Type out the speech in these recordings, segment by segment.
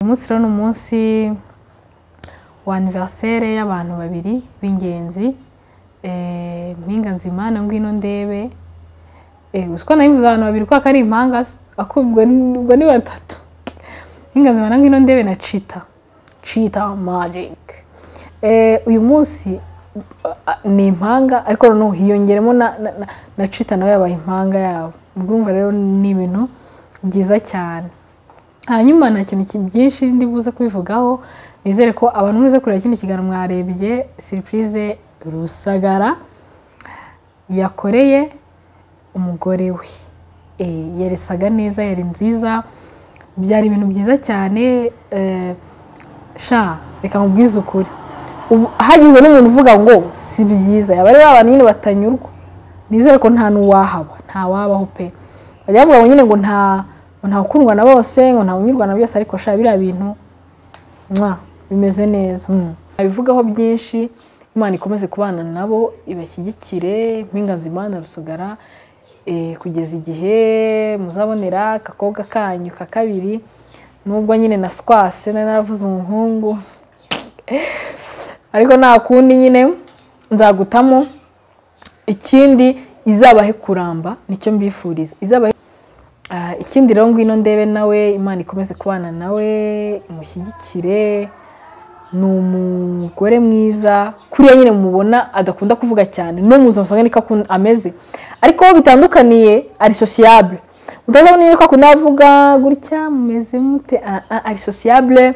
umunsi rero ni umunsi wa aniveriseri y'abantu babiri b'ingenzi mpinga nzima na ngwino ndebe uziko nabivuze abantu babiri kuko ari impanga ubwo ni batatu mpinga nzima na ngwino ndebe na cita cita magike uyu munsi ni impanga ariko noneho hiyongeremo na cita nawe yabaye impanga yabo ubwo urumva rero ni ibintu byiza cyane hanyuma nta kintu byinshi buze kubivugaho nizere ko abantu muze kureba kino kiganiro mwarebye siripurize rusagara yakoreye umugore we yeresaga neza yari nziza byari ibintu byiza cyane sha reka mubwize ukuri hagize n'umuntu uvuga ngo si byiza yaba ari abantu nyine batanyurwa nizere ko nta n'uwahaba nta wabaho pe bajya bavuga ngo nyine ngo nta nta ukundwa na bose ngo nta unyurwa na byose ariko shaka biriya bintu mwa bimeze neza abivugaho byinshi imana ikomeze kubana nabo ibashyigikire mpinganzima na rusugara kugeza igihe muzabonera akakobwa kanyu ka kabiri nubwo nyine na swase nari naravuze umuhungu ariko nta kundi nyine nzagutamo ikindi izabahe kuramba nicyo mbifuriza izabahe ikindi rero ngwino ndebe nawe imana ikomeze kubana nawe imushyigikire ni umugore mwiza kuriya nyine mubona adakunda kuvuga cyane n'umuza musanga niko ameze ariko aho bitandukaniye ari sosiyabure mutazabona niba akunda avuga gutya mumeze mute ari sosiyabure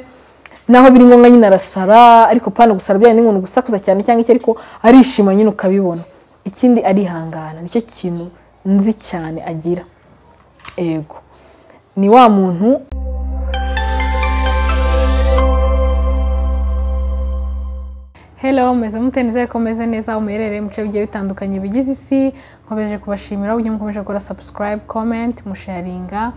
naho biri ngombwa nyine arasara ariko pana gusara byari n'inkuntu gusakuza cyane cyangwa iki ariko arishima nyine ukabibona ikindi arihangana nicyo kintu nzi cyane agira ego ni wa muntu helo meze mute nizere ko meze neza umuherereye mu bice bigiye bitandukanye bigize isi nkomeje kubashimira uburyo mukomeje gukora sabusikarayibu komenti musharinga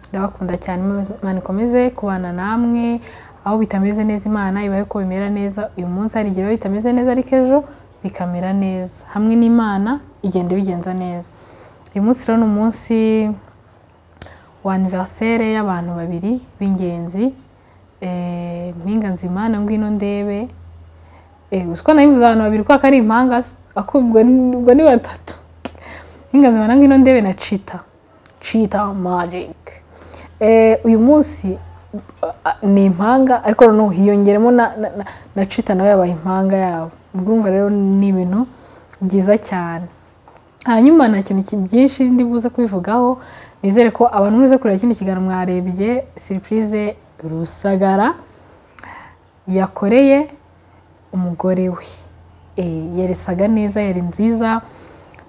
ndabakunda cyane imana ikomeze kubana namwe aho bitameze neza imana ibaye ko bimera neza uyu munsi hari igihe biba bitameze neza ariko ejo bikamera neza hamwe n'imana igenda ibigenza neza uyu munsi rero ni umunsi wa aniveriseri y'abantu babiri b'ingenzi mpinga nzima na ngwino ndebe uziko nabivuze abantu babiri kuko ari impanga ubwo ni batatu mpinga nzima na ngwino ndebe na cita cita magike uyu munsi ni impanga ariko noneho hiyongeremo na cita nawe yabaye impanga yabo ubwo urumva rero ni ibintu byiza cyane hanyuma nta kintu byinshi buze kubivugaho nizere ko abantu muze kureba kino kiganiro mwarebye siripurize rusagara yakoreye umugore we yeresaga neza yari nziza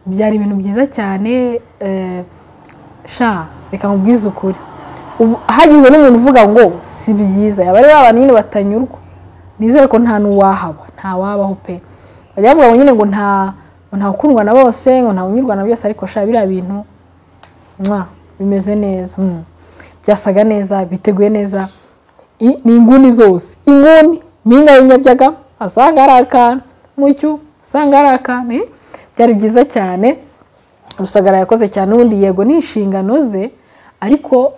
byari ibintu byiza cyane sha reka mubwize ukuri hagize n'umuntu uvuga ngo si byiza yaba ari abantu nyine batanyurwa nizere ko nta n'uwahaba nta wabaho pe bajya bavuga ngo nyine ngo nta nta ukundwa na bose ngo nta unyurwa na byose ariko shaka biriya bintu mwa bimeze neza byasaga neza biteguye neza ni inguni zose inguni mpinga y'inyabyaga asanga ari akantu mucyo asanga ari akantu byari byiza cyane rusagara yakoze cyane ubundi yego ni inshingano ze ariko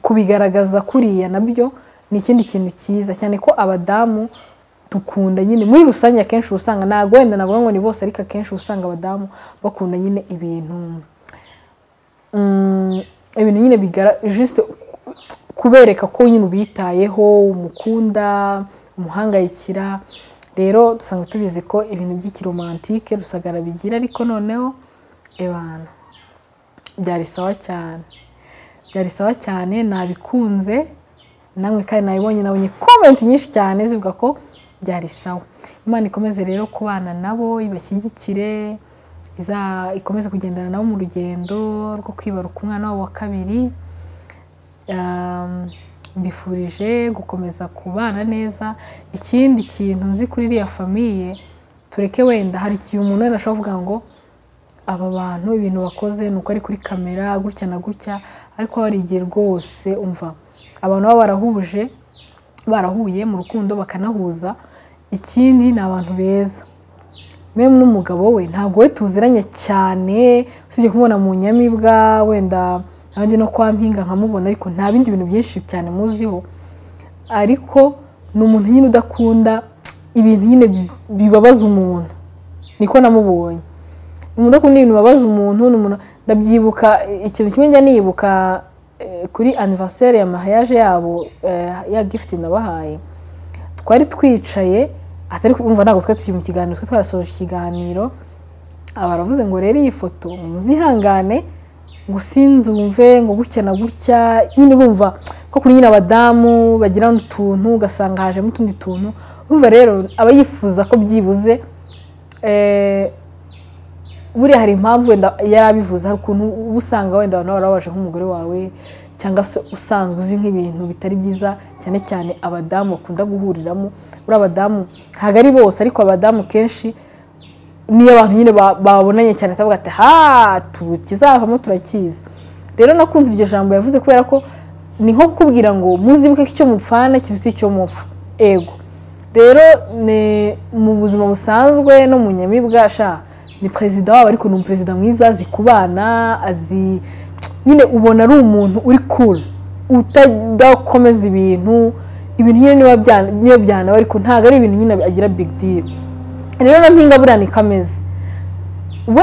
kubigaragaza kuriya nabyo ni ikindi kintu cyiza cyane ko abadamu dukunda nyine muri rusange akenshi uba usanga ntabwo wenda navuga ngo ni bose ariko akenshi uba usanga abadamu bakunda nyine ibintu ibintu nyine jisite kubereka ko nyine ubitayeho umukunda umuhangayikira rero dusanga tubizi ko ibintu by'ikiromantike rusagara bigira ariko noneho abantu byari sawa cyane byari sawa cyane nabikunze namwe kandi nabibonye nabonye komenti nyinshi cyane zivuga ko byari sawa imana ikomeze rero kubana nabo ibashyigikire ikomeze kugendana nabo mu rugendo rwo kwibaruka umwana wabo wa kabiri mbifurije gukomeza kubana neza ikindi kintu nzi kuri iriya famiye tureke wenda hari igihe umuntu wenda ashobora kuvuga ngo aba bantu ibintu bakoze ni uko ari kuri kamera gutya na gutya ariko hari igihe rwose umva abantu baba barahuje barahuye mu rukundo bakanahuza ikindi ni abantu beza memu n'umugabo we ntabwo we tuziranye cyane usibye kumubona mu nyamibwa wenda abandi no kwa mpinga nkamubona ariko nta bindi bintu byinshi cyane muziho ariko ni umuntu nyine udakunda ibintu nyine bibabaza umuntu niko namubonye umuntu udakunda ibintu bibabaza umuntu ni umuntu ndabyibuka ikintu kimwe njya nibuka kuri anniversaire ya mahayaje yabo ya gifuti nabahaye twari twicaye atari kumva ntabwo twari tukiri mu kiganiro twari twarasoje ikiganiro baravuze ngo rero iyi foto muzihangane ngo sinzi wumve ngo gutya na gutya nyine urumva ko kuri nyine abadamu bagira utuntu ugasanga hajemo utundi tuntu urumva rero aba yifuza ko byibuze buriya hari impamvu wenda yarabivuze hari ukuntu uba usanga wenda abantu barabaje nk'umugore wawe cyangwa se usanzwe uzi nk'ibintu bitari byiza cyane cyane abadamu bakunda guhuriramo buriya abadamu ntabwo ari bose ariko abadamu kenshi niyo abantu nyine babonanye cyane cyangwa ati ha tukizavamo turakizi rero nakunze iryo jambo yavuze kubera ko ni nko kukubwira ngo muzibuke icyo mupfana kiruta icyo mupfa ego rero mu buzima busanzwe no mu nyamibwa ni perezida wabo ariko ni umuperezida mwiza azi kubana azi nyine ubona ari umuntu uri kure utakomeza ibintu ibintu nyine niyo byanaba ariko ntabwo ari ibintu nyine agira big deal rero na mpinga buriya ni kameze we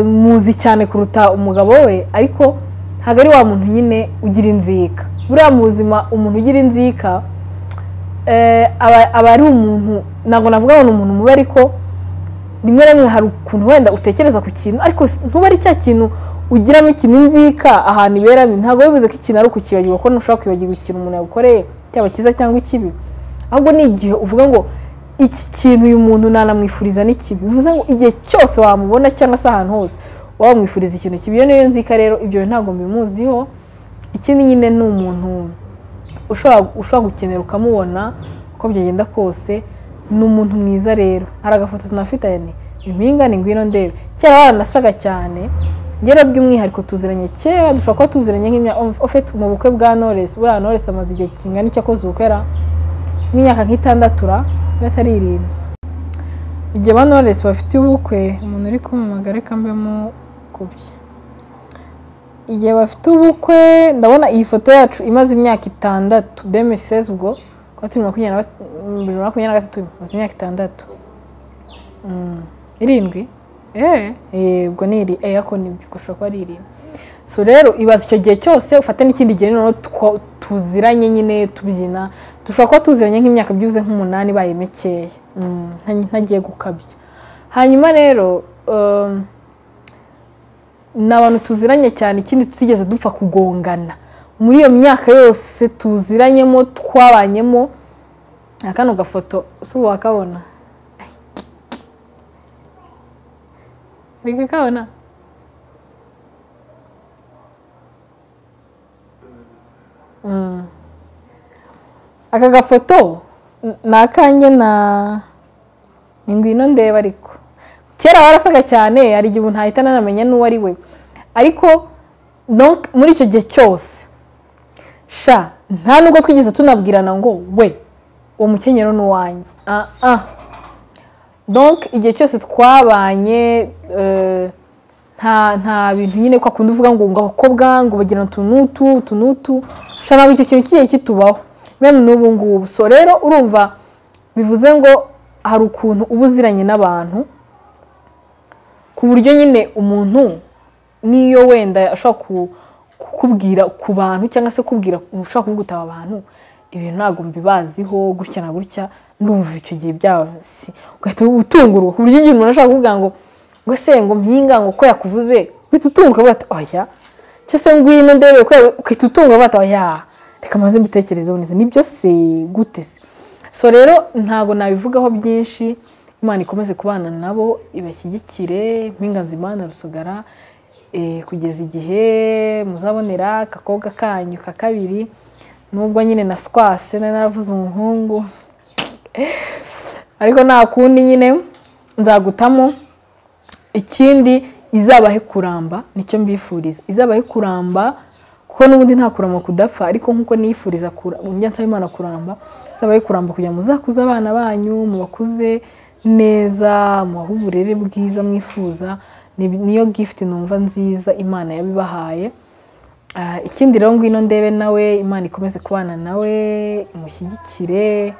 muzi cyane kuruta umugabo we ariko ntabwo ari wa muntu nyine ugira inzika buriya mu buzima umuntu ugira inzika aba ari umuntu ntabwo navuga ngo ni umuntu mubi ariko rimwe na rimwe hari ukuntu wenda utekereza ku kintu ariko ntube ari cya kintu ugiramo ikintu inzika ahantu iberamo ntabwo bivuze ko ikintu ari ukukibagirwa ko ntushobora kwibagirwa ikintu umuntu yagukoreye cyaba cyiza cyangwa ikibi ahubwo ni igihe uvuga ngo iki kintu uyu muntu nanamwifuriza ni kibi bivuze ngo igihe cyose wamubona cyangwa se ahantu hose wamwifuriza ikintu kibi iyo niyo nzika rero ibyo ntabwo mbimuziho ikindi nyine ni umuntu ushobora gukenera ukamubona uko byagenda kose ni umuntu mwiza rero hari agafoto tunafitanye impinga ni ngwino ndebe kera baranasaga cyane ngera by'umwihariko tuziranye kera dushobora kuba tuziranye nk'imyaka ofite mu bukwe bwa noresi buriya noresi amaze igihe kingana icyo akoze ubukwera nk'imyaka nk'itandatura atari irindwi igihe ba noresi bafitiye ubukwe umuntu uri kumumagara reka mbemo kubye igihe bafite ubukwe ndabona iyi foto yacu imaze imyaka itandatu demisezi ubwo kuba turi makumyabiri na makumyabiri na gatatu maze imyaka itandatu irindwi yego ni iri ariko nibyo ushobora kuba ari irindwi so rero ibaza icyo gihe cyose ufate n'ikindi gihe noneho tuziranye nyine tubyina dushobora kuba tuziranye nk'imyaka byibuze nk'umunani ibaye mikeya ntagiye gukabya hanyuma rero ni abantu tuziranye cyane ikindi tutigeze dupfa kugongana muri iyo myaka yose tuziranyemo twabanyemo kano gafoto si ubu wakabona reka kabona aka gafoto ni akanjye na ni ngwino ndeba ariko kera warasaga cyane hari igihe umuntu ahita anamenya n'uwo ari we ariko muri icyo gihe cyose sha nta nubwo twigeze tunabwirana ngo we uwo mukenyero ni uwanjye donk igihe cyose twabanye nta bintu nyine ko akunda uvuga ngo ngo abakobwa ngo bagirane utu n'utu utu n'utu sha ntabwo icyo kintu kigiye kitubaho memu n'ubu ngubu so rero urumva bivuze ngo hari ukuntu uba uziranye n'abantu ku buryo nyine umuntu niyo wenda ashobora kukubwira ku bantu cyangwa se kubwira ushobora kuvugutaba abantu ibintu ntabwo mbibaziho gutya na gutya ndumva icyo gihe byasi ugahita utungurwa ku buryo igihe umuntu ashobora kuvuga ngo ngo se ngo mpinga ngo ko yakuvuze uhita utunguka uvuga ati oya cyangwa se ngwino ndebe ukahita utunguka uvuga ati oya reka mbanze mbitekerezeho neza nibyo se gute se so rero ntabwo nabivugaho byinshi imana ikomeze kubana nabo ibashyigikire mpinga nzimana rusugara kugeza igihe muzabonera akakobwa kanyu ka kabiri nubwo nyine na swase nari naravuze umuhungu ariko nta kundi nyine nzagutamo ikindi izabahe kuramba nicyo mbifuriza izabahe kuramba kuko n'ubundi nta kuramba kudapfa ariko nk'uko niyifuriza njya imana kuramba zabaye kuramba kugira ngo muzakuze abana banyu mubakuze neza mubahe uburere bwiza mwifuza niyo gifuti numva nziza imana yabibahaye Ah, ikindi rero ngwino ndebe nawe imana ikomeze kubana nawe imushyigikire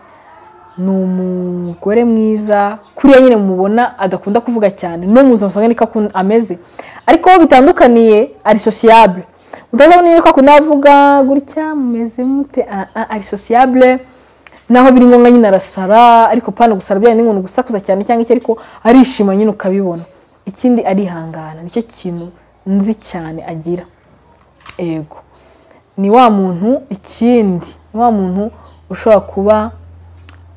ni umugore mwiza kuriya nyine mubona adakunda kuvuga cyane no mu buzima niko akun- ameze ariko aho bitandukaniye ari sosiyabule utazabona yuko akunda avuga gutya mumeze mute Ah, ah, ari sosiyabule naho biri ngombwa nyine arasara ariko pana gusara byari n'inkuntu gusakuza cyane cyangwa iki ariko arishima nyine ukabibona ikindi arihangana nicyo kintu nzi cyane agira ego ni wa muntu ikindi ni wa muntu ushobora kuba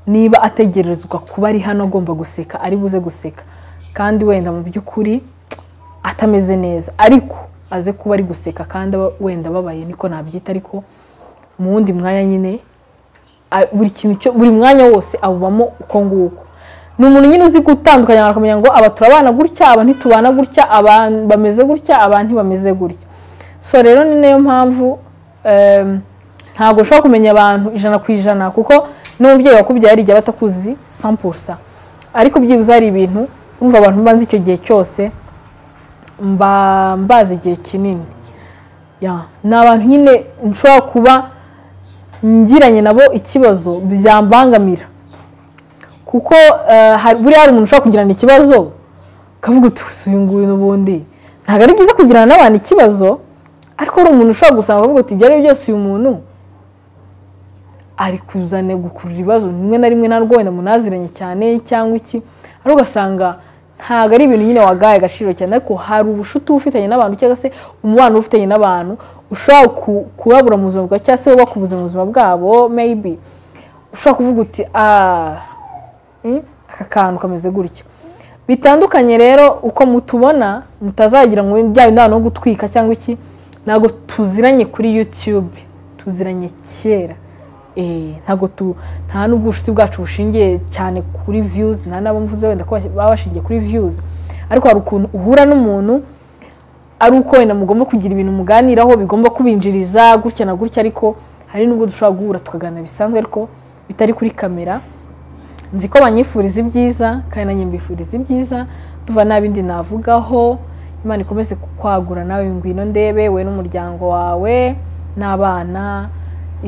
niba ategerezwa kuba ari hano agomba guseka ari buze guseka kandi wenda mu by'ukuri atameze neza ariko aze kuba ari guseka kandi aba- wenda ababaye niko nabyita ariko mu wundi mwanya nyine a- buri kintu cyo buri mwanya wose awubamo uko nguko ni umuntu nyine uzi gutandukanya abantu akamenya ngo aba turabana gutya aba ntitubana gutya aba bameze gutya aba ntibameze gutya so rero ni nayo mpamvu em, ntabwo ushobora kumenya abantu ijana ku ijana kuko n'umubyeyi wakubyariye igihe aba atakuzi sampusa ariko byibuze hari ibintu wumva abantu banze icyo gihe cyose mba mbazi igihe kinini Ya, ni abantu nyine nshobora kuba ngiranye nabo ikibazo byambangamira kuko eh, hari- buriya hari umuntu ushobora kugirana ikibazo ukavuga uti "Usu, uyu nguyu n'ubundi ntabwo ari byiza kugirana n'abantu ikibazo ariko hari umuntu ushobora gusanga ukavuga uti ibyo ari byo byose uyu muntu ari kuzane gukurura ibibazo rimwe na rimwe narwo wenda munaziranye cyane cyangwa iki ariko ugasanga ntabwo ari ibintu nyine wagaye agaciro cyane ariko hari ubushuti uba ufitanye n'abantu cyangwa se umubano uba ufitanye n'abantu ushobora ku- kubabura mu buzima bwawe cyangwa se wowe bakubuza mu buzima bwabo maybe ushobora kuvuga uti "Ah, mm, aka kantu kameze gutya bitandukanye rero uko mutubona mutazagira ngo bya bindi abantu bo gutwika cyangwa iki ntabwo tuziranye kuri youtube tuziranye kera Eh, ntabwo tu nta n'ubwo ubushuti bwacu bushingiye cyane kuri views nta n'abo mvuze wenda ko baba bashingiye kuri views ariko hari ukuntu uhura n'umuntu ari uko wenda mugomba kugira ibintu muganiraho bigomba kubinjiriza gutya na gutya ariko hari n'ubwo dushobora guhura tukaganira bisanzwe ariko bitari kuri kamera nzi ko banyifuriza ibyiza kandi nanjye mbifuriza ibyiza tuva nta bindi navugaho imana ikomeze kukwagura nawe ngwino ndebe we n'umuryango wawe n'abana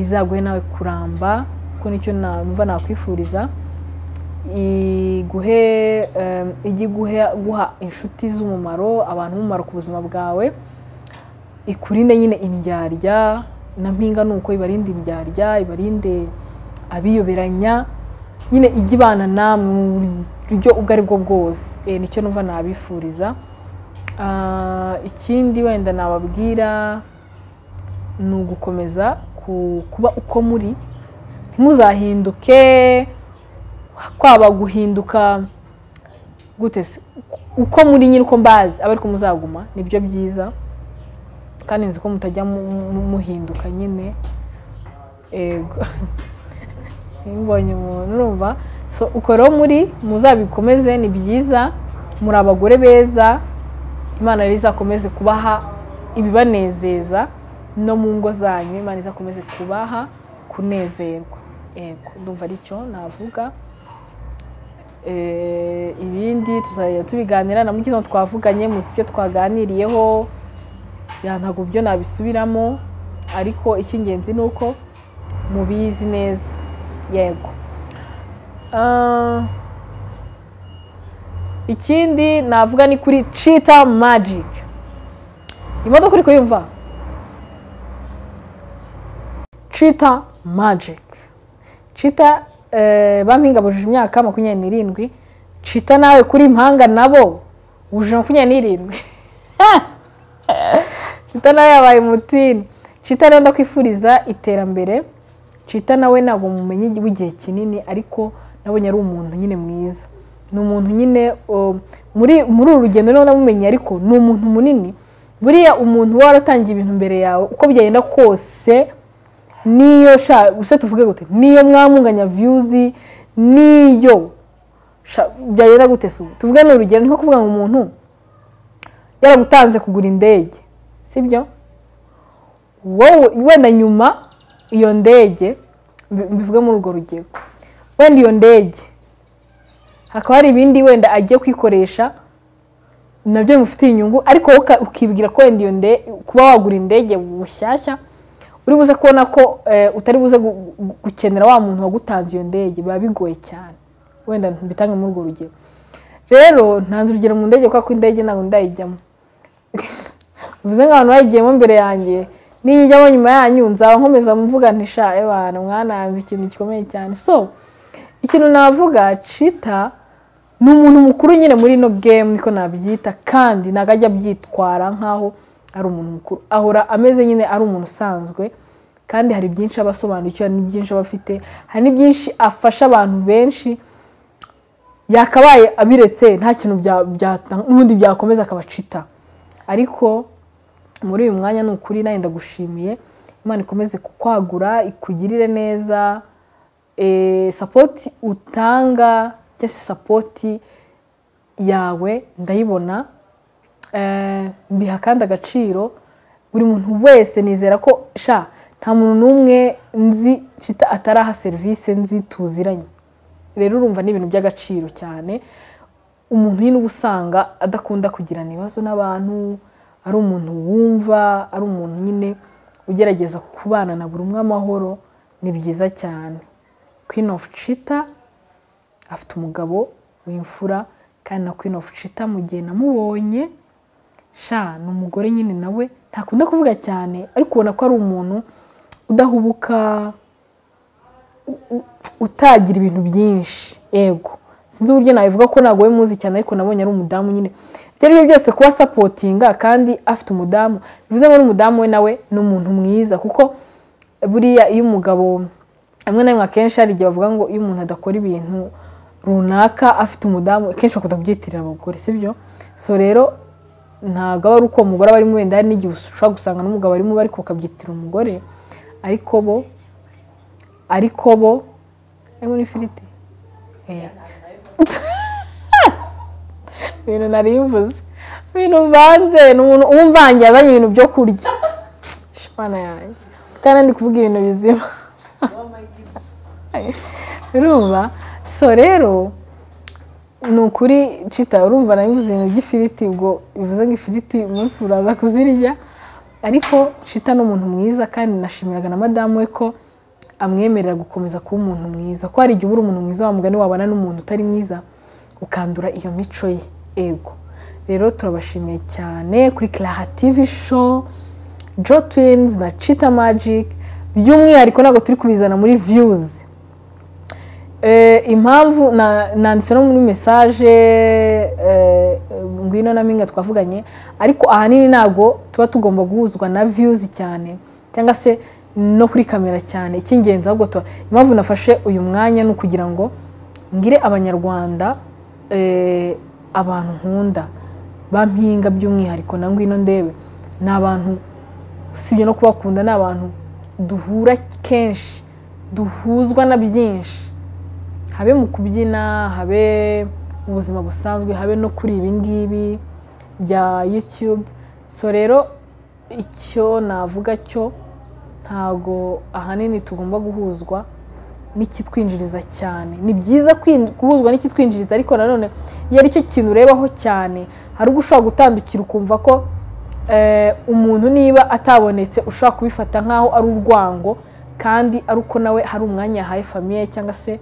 izaguhe nawe kuramba kuko nicyo numva nakwifuriza iguhe em, ijye iguhe guha inshuti z'umumaro abantu b'umumaro ku buzima bwawe ikurinde nyine indyarya na mpinga ni uko ibarinde indyarya ibarinde abiyoberanya nyine ijya ibana namwe mu buryo ubwo ari bwo bwose Eh, nicyo numva nabifuriza Ah, ikindi wenda nababwira ni ugukomeza ku- kuba uko muri ntimuzahinduke kwaba guhinduka gute se uko muri nyine uko mbazi aba ariko muzaguma nibyo byiza kandi nzi ko mutajya mu- mu- muhinduka nyine ego iyo ubonye umuntu urumva so uko rero muri muzabikomeze ni byiza muri abagore beza imana rero izakomeze kubaha ibibanezeza no mu ngo zanyu imana izakomeze kubaha kunezerwa ego ndumva aricyo navuga Eh, ibindi tuzajya tubiganira na mugize twavuganye muzi ibyo twaganiriyeho ya, ntabwo byo nabisubiramo ariko icy'ingenzi ni uko mubizi neza yego Ah, ikindi navuga ni kuri cheetah magic imodoka uri kuyumva cheetah magic cita bampinga bujuje imyaka makumyabiri n'irindwi cita nawe kuri impanga nabo bujuje makumyabiri n'irindwi cita nawe yabaye umutini cita rero ndakwifuriza iterambere cita nawe ntabwo mumenye igi- w'igihe kinini ariko nabonye ari umuntu nyine mwiza ni umuntu nyine um, muri muri uru rugendo rero namumenye ariko ni umuntu munini buriya umuntu uba waratangiye ibintu mbere yawe uko byagenda kose niyo sha gusa tuvuge gute niyo mwamunganya viyuzi niyo sha- byagenda gute se ubu? tuvuge ni urugero ni nko kuvuga ngo umuntu yaragutanze kugura indege sibyo wowe wenda nyuma iyo ndege mbi- mbivuge muri urwo rugero wenda iyo ndege hakaba hari ibindi wenda agiye kwikoresha nabyo bimufitiye inyungu ariko wowe uka- ukibwira ko wenda iyo ndege kuba wagura indege bushyashya uri buze kubona ko eh, utari buze gu- gu- gukenera wa muntu wagutanze iyo ndege biba bigoye cyane wenda mbitange muri urwo rugero rero ntanze urugero mu ndege kuko indege ntabwo ndayijyamo bivuze nk'abantu bayigiyemo mbere yanjye niyo ijyamo nyuma yanyu nzaba nkomeza mvuga ntisha abantu mwananze ikintu gikomeye cyane so ikintu navuga cita ni umuntu mukuru nyine muri ino gemu niko nabyita kandi ntabwo ajya abyitwara nk'aho ari umuntu mukuru ahora ameze nyine ari umuntu usanzwe kandi hari byinshi aba asobanukiwe hari n'ibyinshi aba afite hari n'ibyinshi afasha abantu benshi yakabaye abiretse nta kintu bya- byata- n'ubundi byakomeza akabacita ariko muri uyu mwanya ni ukuri nawe ndagushimiye imana ikomeze kukwagura ikugirire neza eh, sapoti utanga cyangwa se sapoti yawe ndayibona Eh, mbiha kandi agaciro buri muntu wese nizera ko sha nta muntu n'umwe nzi cita ataraha serivisi nzi tuziranye rero urumva ni ibintu by'agaciro cyane umuntu nyine uba usanga adakunda kugirana ibibazo n'abantu ari umuntu wumva ari umuntu nyine ugerageza kubana na buri umwe amahoro ni byiza cyane queen of cheetah afite umugabo w'imfura kandi na queen of cheetah mu gihe namubonye sha ni umugore nyine nawe ntakunda kuvuga cyane ariko ubona ko ari umuntu udahubuka utagira ibintu byinshi yego sinzi uburyo nabivuga ko ntabwo we muzi cyane ariko nabonye ari umudamu nyine ibyo ari byo byose kuba sapotinga kandi afite umudamu bivuze ngo n'umudamu we nawe ni umuntu mwiza kuko buriya iyo umugabo hamwe na rimwe akenshi hari igihe bavuga ngo iyo umuntu adakora ibintu runaka afite umudamu akenshi bakunda kubyitirira abagore sibyo so rero ntabwo aba ari uko uwo mugore aba arimo wenda hari n'igihe ushobora gusanga n'umugabo arimo ariko bakabyitirira umugore ariko bo ariko bo harimo n'ifiriti Oya. ibintu nari mvuze ibintu mvanze ni umuntu umvangiye azanye ibintu byo kurya shimana yanjye kandi ndi kuvuga ibintu bizima urumva so rero ni ukuri cita urumva nabivuze ibintu by'ifiriti ubwo bivuze ngo ifiriti umunsi uraza kuzirya ariko cita ni umuntu mwiza kandi nashimiraga na madamu we ko amwemerera gukomeza kuba umuntu mwiza ko hari igihe uba uri umuntu mwiza wa mugani wabana n'umuntu utari mwiza ukandura iyo mico ye ego rero turabashimiye cyane kuri Clara TV show jo twins na cheetah magic by'umwihariko ntabwo turi kubizana muri views Eh, impamvu na- nanditse no muri mesaje eh, ngwino na minga twavuganye ariko ahanini ntabwo tuba tugomba guhuzwa na views cyane cyangwa se no kuri kamera cyane icy'ingenzi ahubwo tuba impamvu nafashe uyu mwanya ni ukugira ngo ngire abanyarwanda eh, abantu nkunda bampinga by'umwihariko na ngwino ndebe ni abantu usibye no kubakunda ni abantu duhura kenshi duhuzwa na byinshi habe mu kubyina habe mu buzima busanzwe habe no kuri ibi ngibi bya yutube so rero icyo navuga cyo ntago ahanini tugomba guhuzwa n'ikitwinjiriza cyane ni byiza kwin- guhuzwa n'ikitwinjiriza ariko nanone iyo ari cyo kintu urebaho cyane hari ubwo ushobora gutandukira ukumva ko eh, umuntu niba atabonetse ushobora kubifata nk'aho ari urwango kandi ari uko nawe hari umwanya yahaye famiye cyangwa se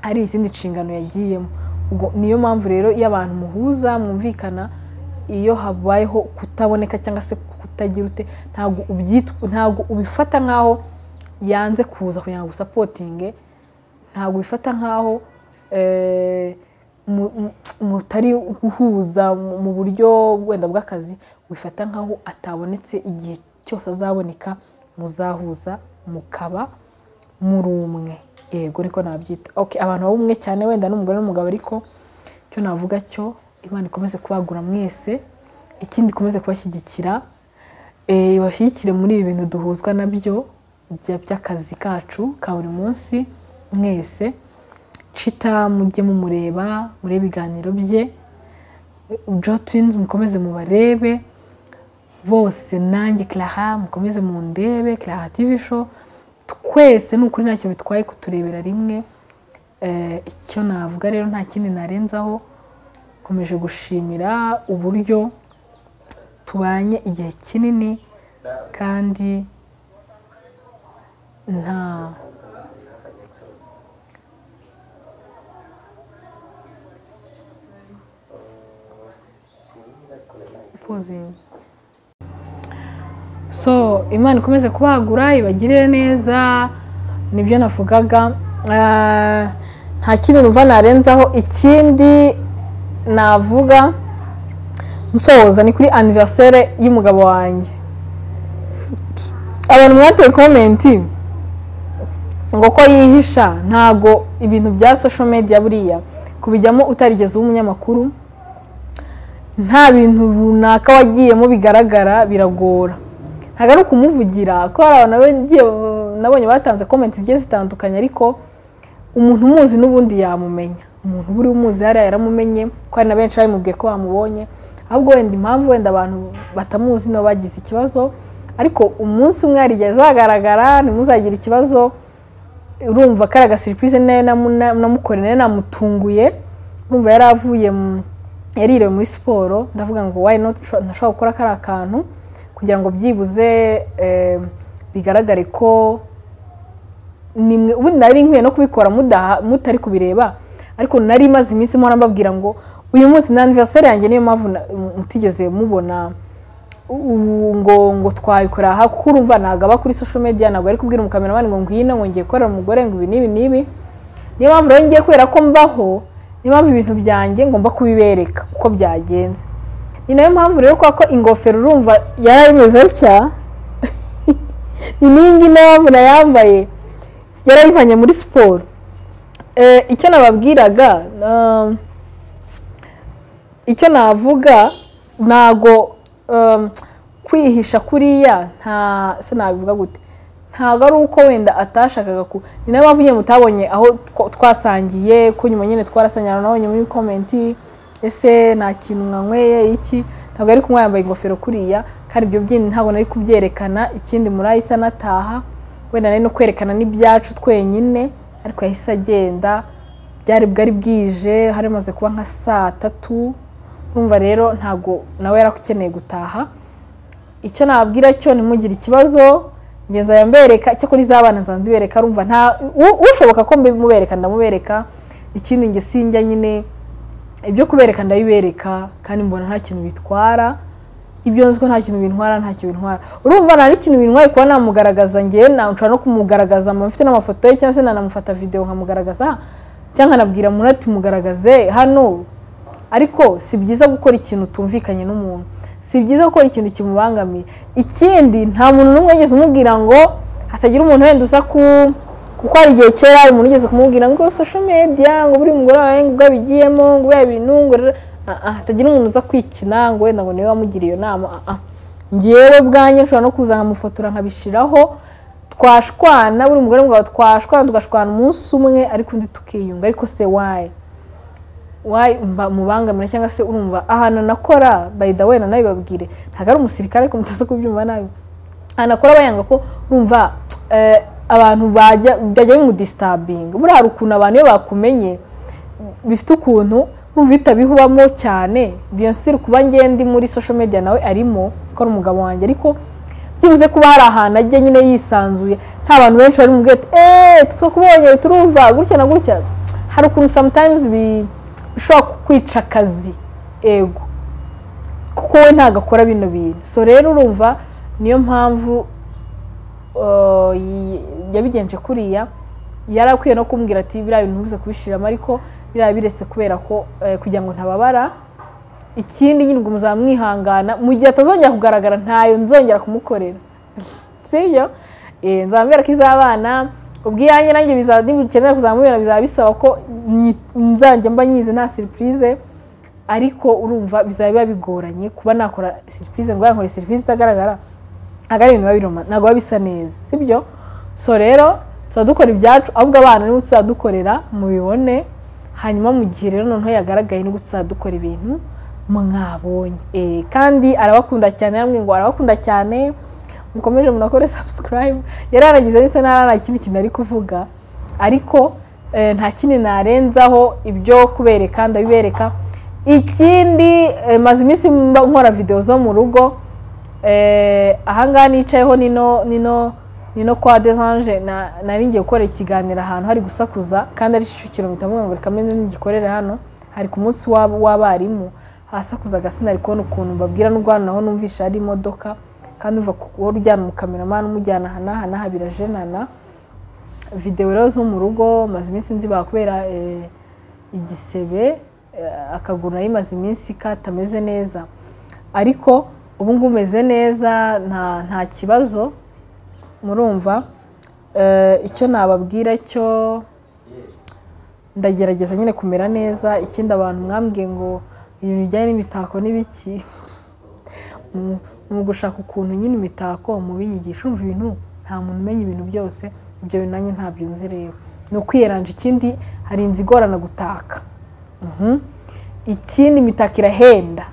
hari izindi nshingano yagiyemo ubwo niyo mpamvu rero iyo abantu muhuza mwumvikana iyo habayeho kutaboneka cyangwa se kutagira ute ntabwo ubyitwa ntabwo ubifata nk'aho yanze kuza kugira ngo usapotinge ntabwo ubifata nk'aho eh, mu- mu- mutari guhuza mu mu buryo wenda bw'akazi wifata nk'aho atabonetse igihe cyose azaboneka muzahuza mukaba muri umwe yego niko nabyita ok abantu baba umwe cyane wenda n'umugore n'umugabo ariko icyo navuga cyo imana ikomeze kubagura mwese ikindi ikomeze kubashyigikira eh, ibashyigikire muri ibi bintu duhuzwa nabyo bya- by'akazi kacu ka buri munsi mwese cita mujye mumureba murebe ibiganiro bye jo twins mukomeze mubarebe bose nanjye Clara mukomeze mundebe Clara TV show twese ni ukuri ntacyo bitwaye kuturebera rimwe Eh, icyo navuga rero nta kindi narenzaho nkomeje gushimira uburyo tubanye igihe kinini kandi nta pozingi so imana ikomeze kubagura ibagirire neza nibyo navugaga Ah, nta kintu numva narenzaho ikindi navuga nsoza ni kuri aniveriseri y'umugabo wanjye abantu mwateye komenti ngo ko yihisha ntago ibintu bya social media buriya kubijyamo utarigeze uba umunyamakuru nta bintu runaka wagiyemo bigaragara biragora ntabwo ari ukumuvugira ko hari abantu bagiye nabonye batanze komenti zigiye zitandukanye ariko umuntu umuzi n'ubundi yamumenya umuntu uba uri umuzi hariya yaramumenye ko hari na benshi babimubwiye ko bamubonye ahubwo wenda impamvu wenda abantu batamuzi nibo bagize ikibazo ariko umunsi umwe yarigeze agaragara ntimuzagire ikibazo urumva kari agasiripurize nayo namukoreye nayo namutunguye urumva yari avuye mu- yaririwe muri siporo ndavuga ngo wayi noti ntashobora gukora kariya kantu kugira ngo byibuze eh, bigaragare ko nimwe ubundi nari nkwiye no kubikora mudaha- mutari kubireba ariko nari maze iminsi mpora mbabwira ngo uyu munsi na anniversary yanjye niyo mpamvu na- mutigeze mubona ubu ngo ngo twabikora aha kuko urumva ntabwo aba kuri social media ntabwo ari kubwira umukameramani ngo ngwino ngo ngiye gukorera umugore ngo ibi n'ibi n'ibi niyo mpamvu rero ngiye kubera ko mbaho niyo mpamvu ibintu byanjye ngomba kubibereka uko byagenze ni nayo mpamvu rero kubera ko ingofero urumva yari imeze atya ni n'iyi ngiyi nayo mpamvu nayambaye yarayivanye muri siporo Eh, icyo nababwiraga um, icyo navuga ntago um, kwihisha kuriya nta se nabivuga gute ntabwo ari uko wenda atashakaga ku ni nayo mpamvu nyine mutabonye aho twa- twasangiye ko nyuma nyine twarasanyana nabonye muri komenti ese nta kintu mwanyweye iki ntabwo ari kunywa yambaye ingofero kuriya kandi ibyo byindi ntabwo nari kubyerekana ikindi murahise anataha wenda nari no kwerekana n'ibyacu twenyine ariko yahise agenda byari bwari bwije hari maze kuba nka saa tatu urumva rero ntabwo nawe yari akeneye gutaha icyo nababwira cyo ntimugire ikibazo ngenzi yambereka icyakora iz'abana nzanze ibereka rumva nta u- ushoboka ko mbimubereka ndamubereka ikindi nge sinjya nyine ibyo kubereka ndabibereka kandi mbona nta kintu bitwara ibyo nzi ko nta kintu bintwara nta kintu bintwara urumva nta n'ikintu bintwaye kuba namugaragaza njye na- nshobora no kumugaragaza mba mfite n'amafoto ye cyangwa se nanamufata videwo nkamugaragaza cyangwa nkanabwira murati mugaragaze hano ariko si byiza gukora ikintu utumvikanye n'umuntu si byiza gukora ikintu kimubangamiye ikindi nta muntu n'umwe yigeze umubwira ngo hatagira umuntu wenda uza ku kuko hari igihe kera hari umuntu ugeze kumubwira ngo social media ngo buri mugore wawe ngo abigiyemo ngo biriya bintu ngo rero Ah, ah, hatagira umuntu uza kwikina ngo wenda ngo niwe wamugiriye iyo nama Ah, ah. ngewe bwanjye nshobora no kuza nkamufotora nkabishyiraho twashwana buri mugore mugabo twashwana tugashwana umunsi umwe ariko undi tukiyunga ariko se wayi wayi mba- mubangamira cyangwa se urumva ahantu nakora bayida wenda nawe babwire ntabwo ari umusirikare ariko mutaza kubyumva nabi ahantu akora bayanga ko urumva eh, abantu bajya byajya bimudisitabinga buriya hari ukuntu abantu iyo bakumenye bifite ukuntu urumva uhita bihubamo cyane biyonsire kuba ngende muri social media nawe arimo ko ari umugabo wanjye ariko byibuze kuba hari ahantu ajya nyine yisanzuye nta bantu benshi bari mu bwete eee tutakubonye turumva gutya na gutya hari ukuntu sometimes bi- bishobora kukwica akazi ego kuko we ntabwo akora bino bintu so rero urumva niyo mpamvu uh, yi- yabigenje kuriya yari akwiye no kumbwira ati biriya bintu ntubuze kubishiramo ariko biriya biretse kubera ko eh, kugira ngo ntababara ikindi nyine ubwo muzaba mwihangana mu gihe atazongera kugaragara ntayo nzongera kumukorera sibyo Eh, nzaba mbera ko iz'abana ubwo iyanjye nanjye bizaba nibukenera kuzamubera bizaba bisaba ko nyi- nzajya mba nyize nta siripurize ariko urumva bizaba biba bigoranye kuba nakora siripurize ngo yankore siripurize itagaragara ntabwo ari ibintu biba biroma ntabwo biba bisa neza sibyo so rero tuba dukora ibyacu ahubwo abana nibo tuzadukorera mubibone hanyuma mu gihe rero noneho yagaragaye nibwo tuzadukora ibintu mwabonye Eh, kandi arabakunda cyane yaramubwiye ngo arabakunda cyane mukomeje munakore sabusikarayibu yararangiza ndetse nta ikindi kintu ari kuvuga ariko eh, nta kindi narenzaho ibyo kubereka ndabibereka ikindi maze iminsi nkora videwo zo mu rugo ahangaha nicayeho nino nino nino kwa desanje nari ngiye gukorera ikiganiro ahantu hari gusakuza kandi ari kicukiro mpita mvuga ngo reka meze n'igikorere hano hari ku munsi w'abarimu hasakuza agasina ari kubona ukuntu mbabwira n'ubwo hano naho numvisha hari imodoka kandi uva kuba ujyana umukameramani umujyana ahanahanaha birajenana videwo rero zo mu rugo maze iminsi nzi bakubera igisebe akaguru nari maze iminsi katameze neza ariko ubu ngubu umeze neza nta kibazo murumva icyo nababwira cyo ndagerageza nyine kumera neza ikindi abantu mwambwiye ngo ibintu bijyanye n'imitako n'ibiki ni ugushaka ukuntu nyine imitako mubinyigisha umva ibintu nta muntu umenya ibintu byose ibyo bintu nanjye ntabyo nzi rero ni ukwiranja ikindi hari inzu igorana gutaka ikindi imitako irahenda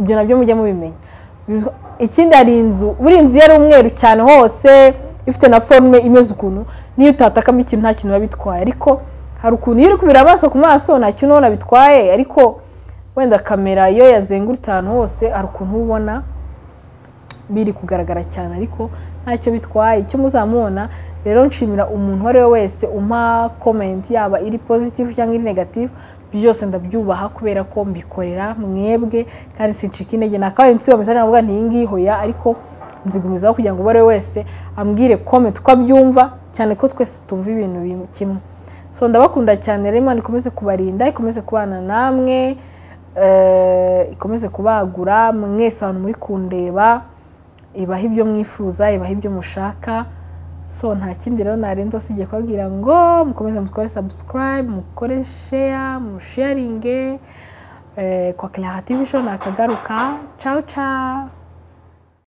ibyo nabyo mujya mubimenya ikindi hari inzu buri inzu yari umweru cyane hose ifite na forume imeze ukuntu niyo utatakamo ikintu nta kintu biba bitwaye ariko hari ukuntu iyo uri kubira amaso ku maso nta kintu ubona bitwaye ariko wenda kamera iyo yazengurutse ahantu hose hari ukuntu ubona biri kugaragara cyane ariko ntacyo bitwaye icyo muzamubona rero nshimira umuntu uwo ari we wese umpa komenti yaba iri pozitifu cyangwa iri negatifu byose ndabyubaha kubera ko mbikorera mwebwe kandi sincika intege nakabaye nsiba mesaje navuga nti iyi ngiyi hoya ariko nzigumizaho kugira ngo uwo ari we wese ambwire komenti uko abyumva cyane ko twese tumva ibintu kimwe so ndabakunda cyane rero imana ikomeze kubarinda ikomeze kubana namwe ikomeze kubagura mwese abantu muri kundeba ibaha ibyo mwifuza ibaha ibyo mushaka so nta kindi rero narenza usibye kubabwira ngo mukomeze mukore sabusikarayibe mukore sheya musheyaringe kwa kiriya tivi shoni akagaruka cawu cawu